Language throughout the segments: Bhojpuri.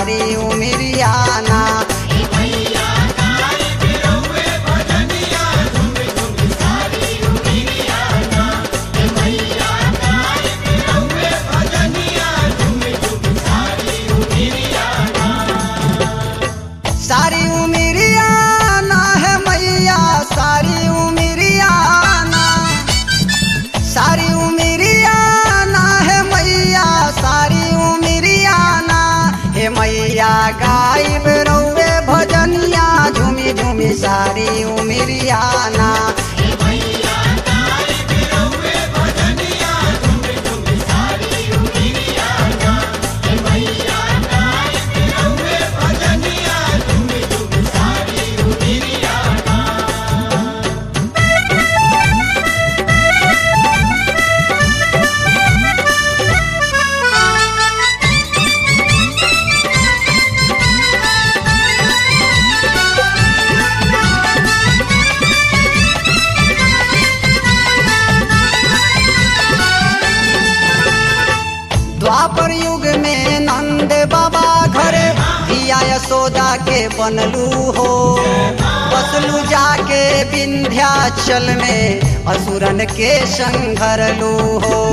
सारी उमिरियाना सारी उमिरियाना है मैया सारी उमिरियाना सारी उमिरियाना है मैया सारी उमिरियाना हे मैया गायब रौवे भजनिया झूमी झूमी सारी उमिरियाना द्वापर युग में नंद बाबा घरे दिया यशोदा के बनलू हो बसलू जाके विंध्याचल में असुरन के संघरलू हो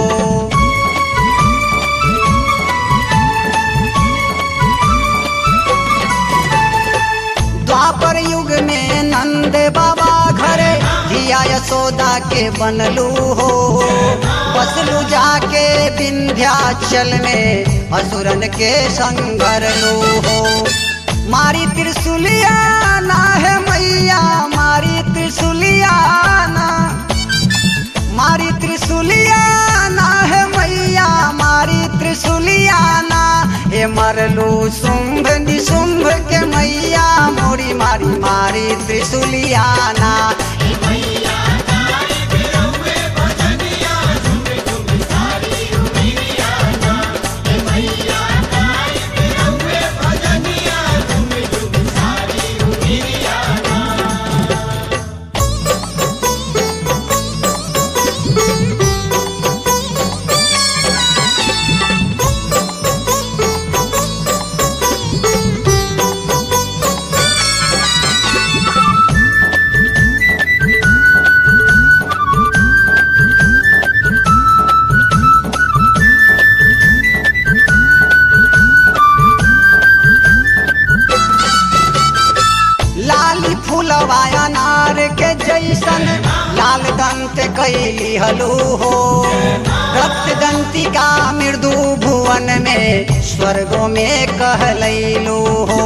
द्वापर युग में नंद बाबा घरे धिया यशोदा के बनलू हो बसलू जाके विंध्याचल में असुरन के संगरलू हो मारी त्रिशूलिया ना है मैया मारी त्रिशूलिया ना मारी त्रिशूलिया ना है मैया मारी त्रिशूलिया ना हे मरलू शुंभ निशुंभ के मैया मोरी मारी मारी त्रिशूलिया ना लाली फूलवा अनार के जैसन लाल दंत कैली हलू हो रक्त दंतिका मृदु भुवन में स्वर्गो में कहलैलू हो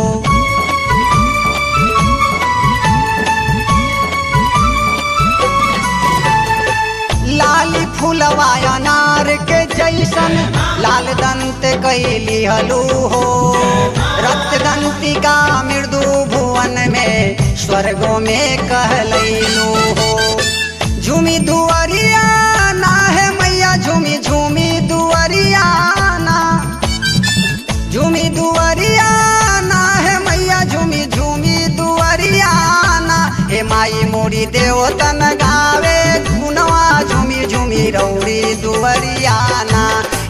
लाली फूलवा अनार के जैसन लाल दंत कैली हलू हो रक्त दंतिका मृदु भुवन में स्वर्गो में कहलैलू हो झूमी दुअरिया ना है मैया झूमी झूमी दुअरिया ना झूमी दुअरिया ना है मैया झूमी झूमी दुअरिया ना हे माई मोरी देवतन गावे गुनवा झूमी झूमी रौड़ी दुअरिया ना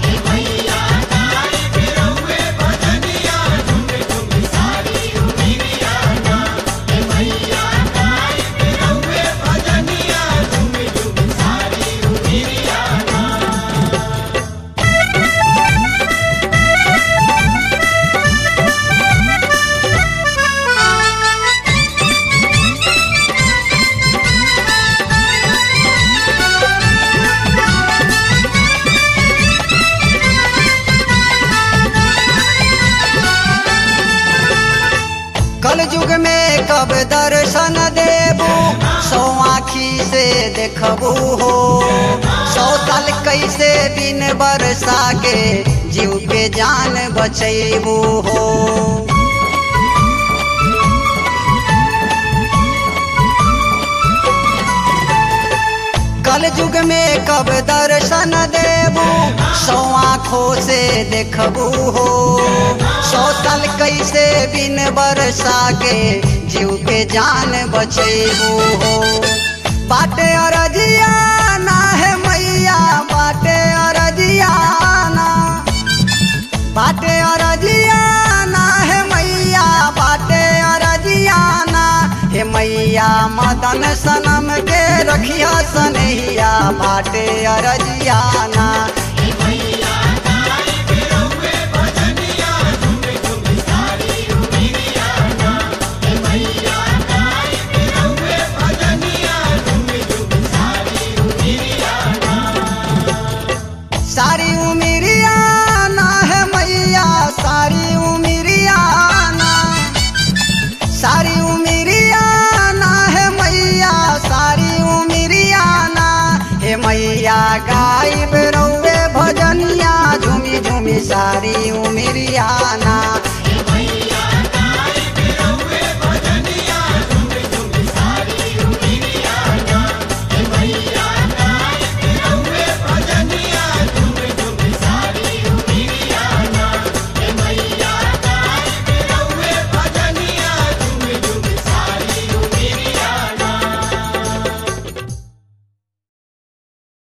कल युग में कब दर्शन देबू सौ आखी से देखबू हो सौ साल कैसे दिन बरसा के जीव के जान बचैबू हो कल युग में कब दर्शन देबू सौ आँखों से देखबू हो सौ साल कैसे बिन बरसा के जीव के जान बचेबू हो बाटे अरजिया ना है मैया बाटे अरजिया ना बाटे अरजिया पिया मदन सनम के रखिया सनहिया बाटे अरजियाना सारी उमिरिया ना है मैया सारी उमिरिया ना सारी उमिरिया ना है मैया सारी उमिरिया ना हे मैया गाई रउए भजनिया झूमी झूमी सारी उमिरिया ना